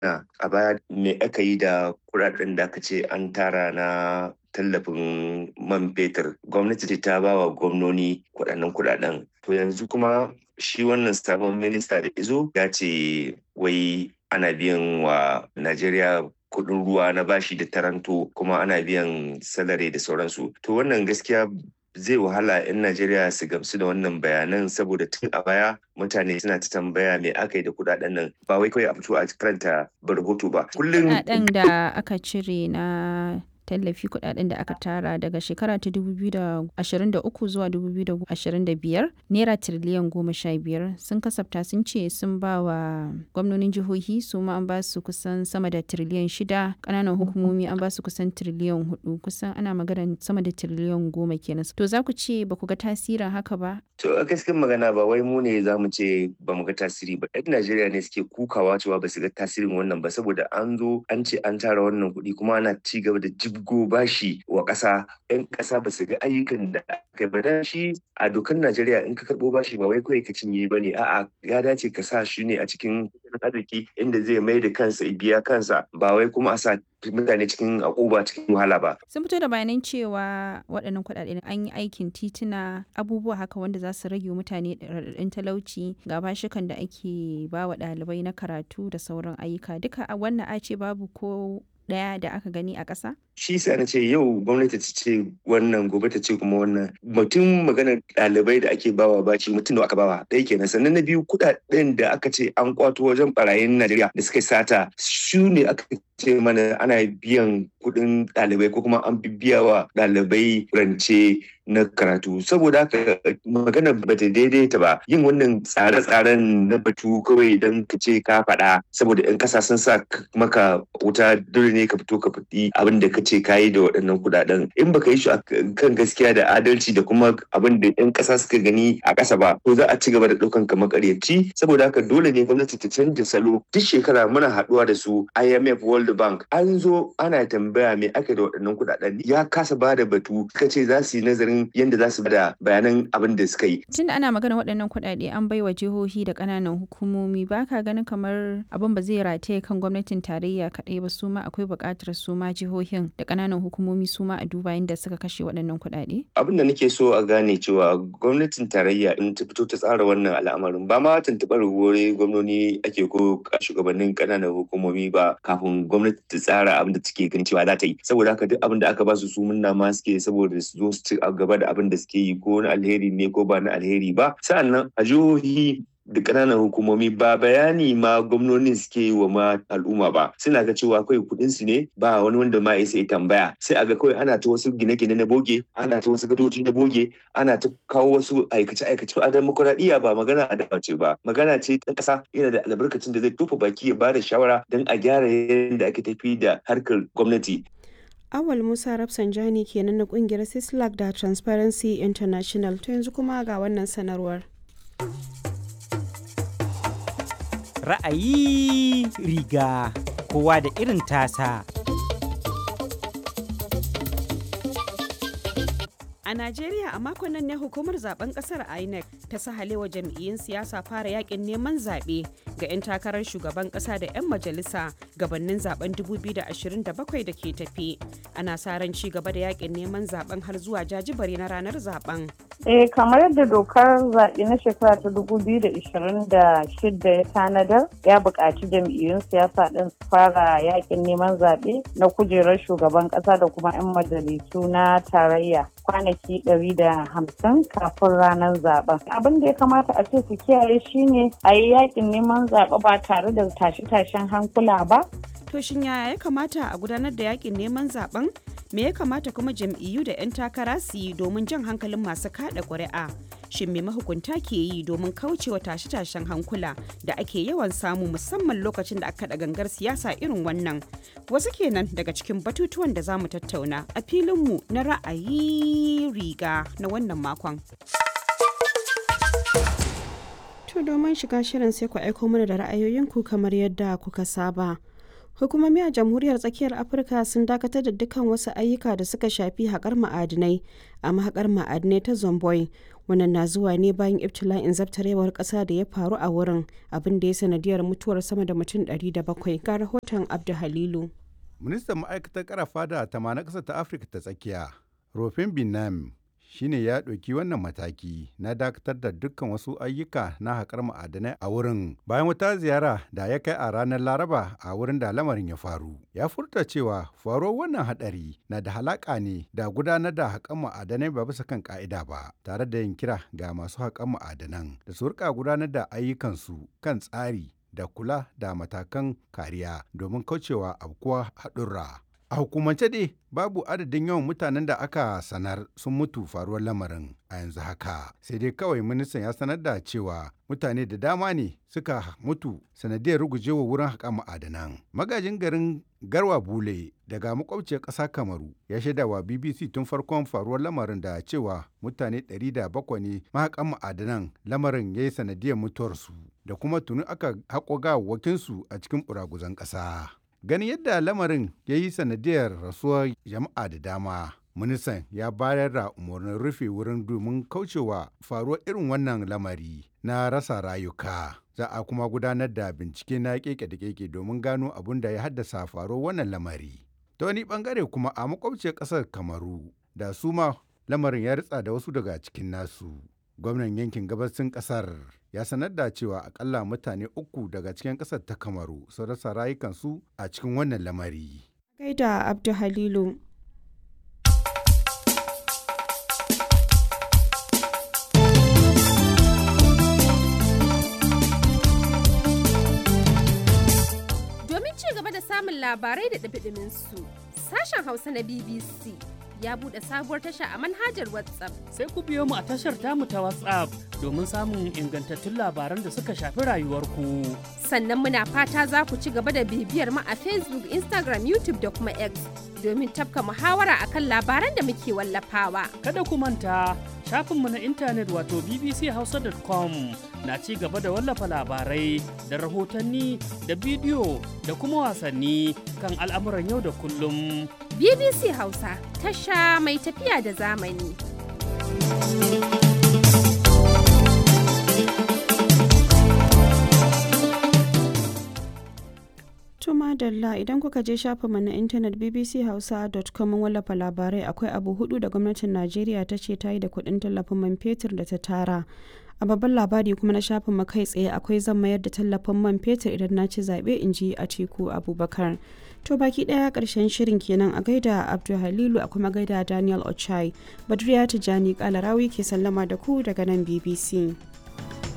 a baya me aka yi da kuɗaɗen da aka ce an tara na tallafin man fetur gwamnati ce ta ba wa gwamnoni kuɗaɗen kuɗaɗen to yanzu kuma shi wannan sabon minista da izo ya ce wai ana biyan wa najeriya kuɗin ruwa na bashi da taranto kuma ana biyan salari da sauransu to wannan gaskiya zai wahala 'yan Najeriya su gamsu da wannan bayanan saboda tun a baya mutane suna ta tambaya me aka yi da kudaden nan ba wai kawai a fito a karanta rahoto ba. Kullum kudaden da aka cire na tallafi kudaden da aka tara daga shekara ta 2023 zuwa 2025 naira tiriliyan goma sha biyar sun kasafta sun ce sun ba wa gwamnonin jihohi su ma an ba su kusan sama da tiriliyan shida kananan hukumomi an ba su kusan tiriliyan hudu kusan ana magana sama da tiriliyan goma kenan to za ku ce ba ku ga tasirin haka ba to a gaskiyar magana ba wai mu ne za mu ce ba mu ga tasiri ba yan najeriya ne suke kukawa cewa ba su ga tasirin wannan ba saboda an zo an ce an tara wannan kuɗi kuma ana ci gaba da jibgo bashi wa ƙasa yan ƙasa ba su ga ayyukan da aka ba dan shi a dokar Najeriya in ka karɓo bashi ba wai kawai ka cinye ba ne a'a ya dace ka sa shi ne a cikin arziki inda zai mai da kansa biya kansa ba wai kuma a sa mutane cikin akuba cikin wahala ba. Sun fito da bayanan cewa waɗannan kuɗaɗe an yi aikin tituna abubuwa haka wanda za su rage mutane raɗaɗin talauci ga bashikan da ake ba wa ɗalibai na karatu da sauran ayyuka duka a wannan a ce babu ko ɗaya da aka gani a ƙasa? Shi sa na ce yau gwamnati ta ce wannan gobe ta ce kuma wannan mutum maganar ɗalibai da ake bawa baci mutum da aka bawa ɗaya kenan sannan na biyu kuɗaɗen da aka ce an kwato wajen barayin Najeriya da suka sata su ne aka ce mana ana biyan kuɗin ɗalibai ko kuma an biya wa ɗalibai rance na karatu saboda haka magana ba ta daidaita ba yin wannan tsare-tsaren na batu kawai don ka ce ka faɗa saboda 'yan ƙasa sun sa maka wuta dole ne ka fito ka faɗi abin da ka ce ka yi da waɗannan kuɗaɗen in baka yi shi kan gaskiya da adalci da kuma abin da 'yan ƙasa suka gani a ƙasa ba to za a ci gaba da ɗaukan ka makaryaci saboda haka dole ne gwamnati ta canja salo duk shekara muna haɗuwa da su IMF World Bank an zo ana tambaya me aka da waɗannan kuɗaɗen ya kasa ba da batu suka ce za su yi nazarin yadda za su bada bayanan abin da suka yi. Tun da ana magana waɗannan kuɗaɗe an bai wa jihohi da ƙananan hukumomi ba ka ganin kamar abin ba zai rataye kan gwamnatin tarayya kaɗai ba su ma akwai buƙatar su ma jihohin da ƙananan hukumomi su ma a duba yadda suka kashe waɗannan kuɗaɗe? Abin da nake so a gane cewa gwamnatin tarayya in ta fito ta tsara wannan al'amarin ba ma tuntuɓar wuri gwamnoni ake ko shugabannin ƙananan hukumomi ba kafin gwamnati ta tsara abin da take ganin cewa za ta yi saboda haka duk abin da aka ba su su munna ma suke saboda su zo su ci gaba da abin da suke yi ko na alheri ne ko ba na alheri ba sa'annan a jihohi da ƙananan hukumomi ba bayani ma gwamnonin suke yi wa ma al'umma ba suna ga cewa kawai kuɗin su ne ba wani wanda ma ya sai tambaya sai a ga kawai ana ta wasu gine-gine na boge ana ta wasu gadoji na boge ana ta kawo wasu aikace-aikace a demokuraɗiyya ba magana a dace ba magana ce ta ƙasa yana da albarkacin da zai tofa baki ya bada shawara don a gyara yadda ake tafi da harkar gwamnati Awal Musa Rafsanjani kenan na kungiyar Sislak da Transparency International to yanzu kuma ga wannan sanarwar. Ra'ayi riga kowa da irin tasa. A Najeriya a makon nan ne hukumar zaben kasar INEC ta sahalewa jam'iyyun siyasa fara yakin neman zaɓe ga 'yan takarar shugaban ƙasa da 'yan majalisa gabanin zaben 2027 da ke tafi. Ana sa ran ci gaba da yakin neman zaben har zuwa jajibare na ranar zaben. Eh kamar yadda dokar zaɓe na shekara ta 2026 ya tanadar ya buƙaci jam'iyyun siyasa ɗin su fara yakin neman zaɓe na kujerar shugaban ƙasa da kuma 'yan majalisu na tarayya kwanaki 150 kafin ranar zaben. Abin da ya kamata a ce su kiyaye shine a yi yakin neman zaɓe ba tare da tashe-tashen hankula ba. To shin yaya ya kamata a gudanar da yakin neman zaben? Me ya kamata kuma jam'iyyu da 'yan takara su yi domin jan hankalin masu kada ƙuri'a? Shin me mahukunta ke yi domin kaucewa tashe-tashen hankula da ake yawan samu musamman lokacin da aka da gangar siyasa irin wannan? Wasu kenan daga cikin batutuwan da za mu tattauna a filinmu na ra'ayi riga na wannan makon. To domin shiga shirin sai ku aiko mana da ra'ayoyinku kamar yadda kuka saba. Hukumomi a Jamhuriyar Tsakiyar Afirka sun dakatar da dukkan wasu ayyuka da suka shafi haƙar ma'adinai a mahaƙar ma'adinai ta Zomboy wannan na zuwa ne bayan ibtila'in zabtarewar ƙasa da ya faru a wurin abin da ya sanadiyar mutuwar sama da mutum 700 ga rahoton abdu halilu ministan ma'aikatar karafa da tama na ƙasar ta afirka ta tsakiya rofin binam shine ya ɗauki wannan mataki na dakatar da dukkan wasu ayyuka na haƙar ma'adanai a wurin bayan wata ziyara da ya kai a ranar laraba a wurin da lamarin ya faru ya furta cewa faruwar wannan haɗari na da halaƙa ne da gudanar da haƙar ma'adanai ba bisa kan ƙa'ida ba tare da yin kira ga masu haƙar ma'adanan da su rika gudanar da ayyukansu kan tsari da kula da matakan kariya domin kaucewa abkuwa haɗurra. A hukumance dai babu adadin yawan mutanen da aka sanar sun mutu faruwar lamarin a yanzu haka. Sai dai kawai ministan ya sanar da cewa mutane da dama ne suka mutu sanadiyar rugujewa wurin haƙa ma'adanan. Magajin garin Garwa Bule daga makwabciyar ƙasa Kamaru ya shaida wa BBC tun farkon faruwar lamarin da cewa mutane 700 ne mahaƙan ma'adanan lamarin ya yi sanadiyar mutuwarsu da kuma tuni aka haƙo gawawwakinsu a cikin ɓuraguzan ƙasa. ganin yadda lamarin ya yi sanadiyar rasuwar jama'a da dama ministan ya bayar da umarnin rufe wurin domin kaucewa faruwar irin wannan lamari na rasa rayuka za a kuma gudanar da bincike na keke da keke domin gano abin da ya haddasa faruwar wannan lamari ta wani bangare kuma a makwabciyar kasar kamaru da su ma lamarin ya ritsa da wasu daga cikin nasu gwamnan yankin gabasin kasar ya sanar da cewa akalla mutane uku daga cikin kasar ta kamaru sun rasa rayukansu a cikin wannan lamari gaida abdu halilu domin ci gaba da samun labarai da ɗabi su sashen hausa na bbc ya buɗe sabuwar tasha a manhajar WhatsApp. Sai ku biyo mu a tashar tamu ta WhatsApp domin samun ingantattun labaran da suka shafi rayuwarku. Sannan muna fata za ku ci gaba da bibiyar mu a Facebook, Instagram, YouTube da kuma X domin tafka muhawara akan labaran da muke wallafawa. Kada ku manta shafinmu na intanet wato bbchausa.com na ci gaba da wallafa labarai da rahotanni da bidiyo da kuma wasanni kan al'amuran yau da kullum. BBC Hausa tasha mai tafiya da zamani. Tuma Dalla idan kuka je shafinmu na intanet bbchausa.com wallafa labarai akwai abu hudu da gwamnatin Najeriya ta ce ta yi da kuɗin tallafin man fetur da ta tara. A babban labari kuma na shafin kai tsaye akwai zan mayar da tallafin man fetur idan na ci zaɓe in ji a teku Abubakar. To baki ɗaya ƙarshen shirin kenan a gaida Abdul Halilu a kuma gaida Daniel Ochai. Badriya Tijani Kalarawi ke sallama da ku daga nan BBC.